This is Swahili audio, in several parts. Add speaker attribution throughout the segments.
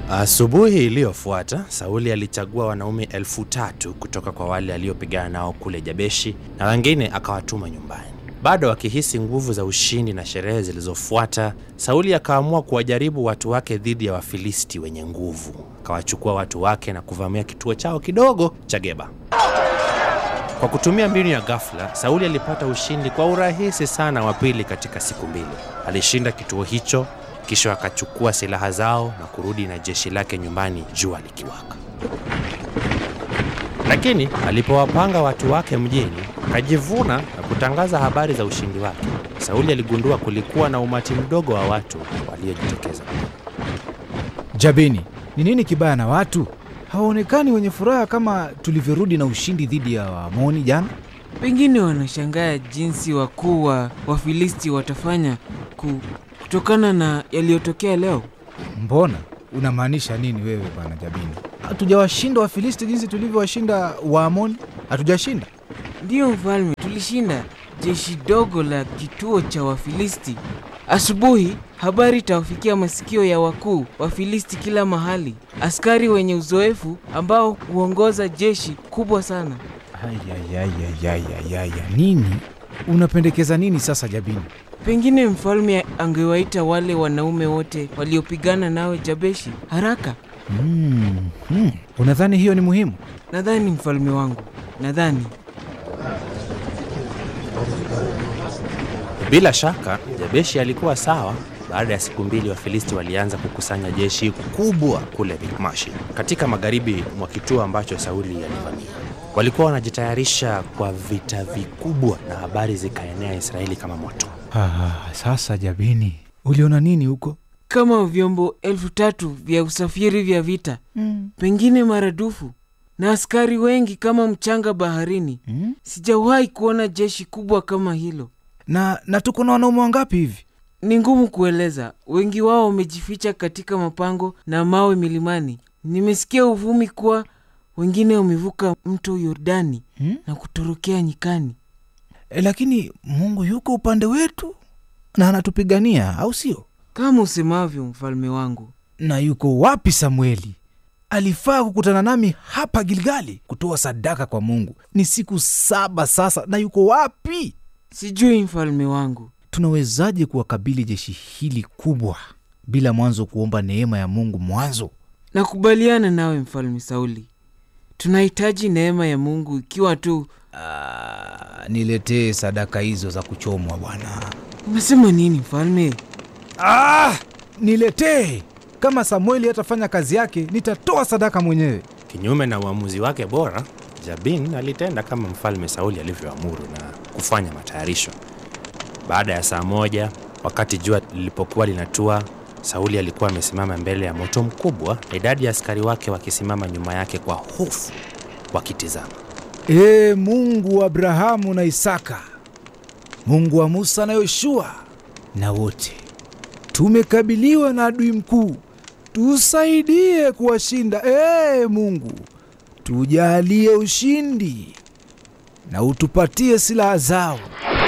Speaker 1: Asubuhi iliyofuata Sauli alichagua wanaume elfu tatu kutoka kwa wale aliopigana nao kule Jabeshi na wengine akawatuma nyumbani. Bado akihisi nguvu za ushindi na sherehe zilizofuata, Sauli akaamua kuwajaribu watu wake dhidi ya Wafilisti wenye nguvu. Akawachukua watu wake na kuvamia kituo chao kidogo cha Geba. Kwa kutumia mbinu ya ghafla, Sauli alipata ushindi kwa urahisi sana wa pili katika siku mbili. Alishinda kituo hicho, kisha akachukua silaha zao na kurudi na jeshi lake nyumbani jua likiwaka. Lakini alipowapanga watu wake mjini, akajivuna na kutangaza habari za ushindi wake. Sauli aligundua kulikuwa na umati mdogo wa watu waliojitokeza.
Speaker 2: Jabini, ni nini kibaya na watu? Hawaonekani wenye furaha kama tulivyorudi na ushindi dhidi ya Waamoni jana.
Speaker 3: Pengine wanashangaa jinsi wakuu wa Wafilisti watafanya ku, kutokana na yaliyotokea leo.
Speaker 2: Mbona unamaanisha nini wewe bwana Jabini? Hatujawashinda Wafilisti jinsi tulivyowashinda Waamoni? Hatujashinda.
Speaker 3: Ndiyo mfalme, tulishinda jeshi dogo la kituo cha Wafilisti. Asubuhi habari itawafikia masikio ya wakuu Wafilisti kila mahali, askari wenye uzoefu ambao huongoza jeshi kubwa sana.
Speaker 2: Ayayayayayaya, nini unapendekeza nini sasa Jabini?
Speaker 3: Pengine mfalme angewaita wale wanaume wote waliopigana nawe Jabeshi haraka.
Speaker 2: Hmm, hmm. Unadhani hiyo ni muhimu?
Speaker 3: Nadhani mfalme wangu, nadhani
Speaker 1: Bila shaka Jabeshi alikuwa sawa. Baada ya siku mbili, Wafilisti walianza kukusanya jeshi kubwa kule Mikmashi, katika magharibi mwa kituo ambacho Sauli alivamia. Walikuwa wanajitayarisha kwa vita vikubwa, na habari zikaenea Israeli kama moto.
Speaker 2: Ah, sasa Jabini, uliona nini huko?
Speaker 3: kama vyombo elfu tatu vya usafiri vya vita, pengine maradufu, na askari wengi kama mchanga baharini.
Speaker 2: Hmm?
Speaker 3: Sijawahi kuona jeshi kubwa kama hilo.
Speaker 2: Na, na tuko na wanaume wangapi hivi?
Speaker 3: Ni ngumu kueleza. Wengi wao wamejificha katika mapango na mawe milimani. Nimesikia uvumi kuwa wengine wamevuka mto Yordani
Speaker 2: Hmm?
Speaker 3: na kutorokea nyikani.
Speaker 2: E, lakini Mungu yuko upande wetu na anatupigania, au sio?
Speaker 3: Kama usemavyo, mfalme wangu.
Speaker 2: Na yuko wapi Samueli? Alifaa kukutana nami hapa Gilgali kutoa sadaka kwa Mungu. Ni siku saba sasa, na yuko wapi?
Speaker 3: Sijui, mfalme wangu.
Speaker 2: Tunawezaje kuwakabili jeshi hili kubwa bila mwanzo kuomba neema ya Mungu mwanzo?
Speaker 3: Nakubaliana nawe mfalme Sauli, tunahitaji neema ya Mungu ikiwa tu.
Speaker 2: Ah, niletee sadaka hizo za kuchomwa bwana.
Speaker 3: Umesema nini mfalme?
Speaker 2: Ah, niletee. Kama Samueli hatafanya kazi yake, nitatoa sadaka mwenyewe.
Speaker 1: Kinyume na uamuzi wake bora, Jabin alitenda kama mfalme Sauli alivyoamuru na kufanya matayarisho. Baada ya saa moja, wakati jua lilipokuwa linatua, Sauli alikuwa amesimama mbele ya moto mkubwa, na idadi ya askari wake wakisimama nyuma yake kwa hofu wakitizama.
Speaker 2: Ee Mungu wa Abrahamu na Isaka, Mungu wa Musa na Yoshua na wote, tumekabiliwa na adui mkuu, tusaidie kuwashinda. Ee Mungu, tujalie ushindi na utupatie silaha zao.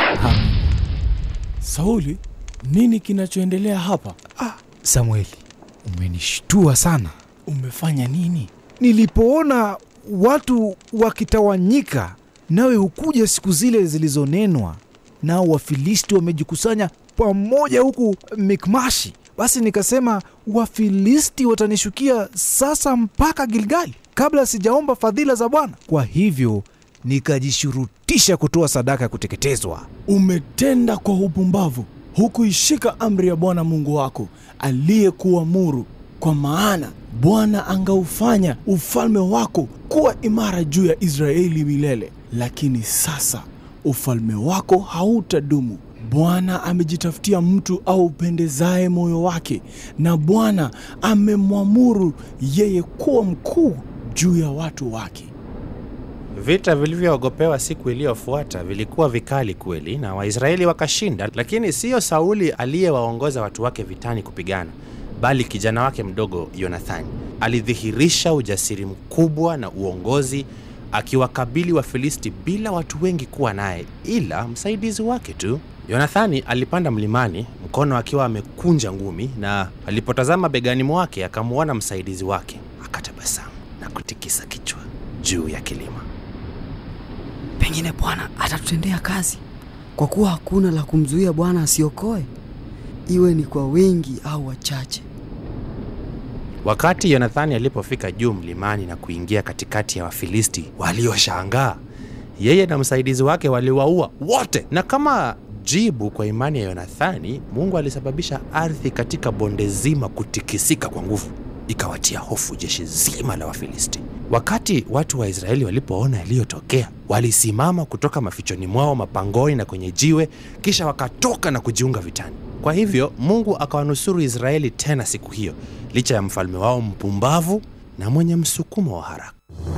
Speaker 4: Sauli, nini kinachoendelea hapa?
Speaker 2: Ah, Samueli, umenishtua sana.
Speaker 4: Umefanya nini?
Speaker 2: Nilipoona watu wakitawanyika, nawe hukuja siku zile zilizonenwa, nao Wafilisti wamejikusanya pamoja huku Mikmashi, basi nikasema Wafilisti watanishukia sasa mpaka Gilgali kabla sijaomba fadhila za Bwana. Kwa hivyo nikajishurutisha kutoa sadaka ya kuteketezwa.
Speaker 4: Umetenda kwa upumbavu, hukuishika amri ya Bwana Mungu wako aliyekuamuru, kwa maana Bwana angaufanya ufalme wako kuwa imara juu ya Israeli milele. Lakini sasa ufalme wako hautadumu. Bwana amejitafutia mtu aupendezaye moyo wake, na Bwana amemwamuru yeye kuwa mkuu juu ya watu wake.
Speaker 1: Vita vilivyoogopewa siku iliyofuata vilikuwa vikali kweli, na Waisraeli wakashinda, lakini siyo Sauli aliyewaongoza watu wake vitani kupigana, bali kijana wake mdogo Yonathani alidhihirisha ujasiri mkubwa na uongozi, akiwakabili Wafilisti bila watu wengi kuwa naye, ila msaidizi wake tu. Yonathani alipanda mlimani, mkono akiwa amekunja ngumi, na alipotazama begani mwake akamwona msaidizi wake, akatabasamu na kutikisa kichwa juu ya kilima.
Speaker 5: Pengine Bwana atatutendea kazi, kwa kuwa hakuna la kumzuia Bwana asiokoe, iwe ni kwa wingi au wachache.
Speaker 1: Wakati Yonathani alipofika juu mlimani na kuingia katikati ya Wafilisti walioshangaa, yeye na msaidizi wake waliwaua wote. Na kama jibu kwa imani ya Yonathani, Mungu alisababisha ardhi katika bonde zima kutikisika kwa nguvu, ikawatia hofu jeshi zima la Wafilisti. Wakati watu wa Israeli walipoona yaliyotokea, walisimama kutoka mafichoni mwao mapangoni na kwenye jiwe, kisha wakatoka na kujiunga vitani. Kwa hivyo Mungu akawanusuru Israeli tena siku hiyo, licha ya mfalme wao mpumbavu na mwenye msukumo wa haraka.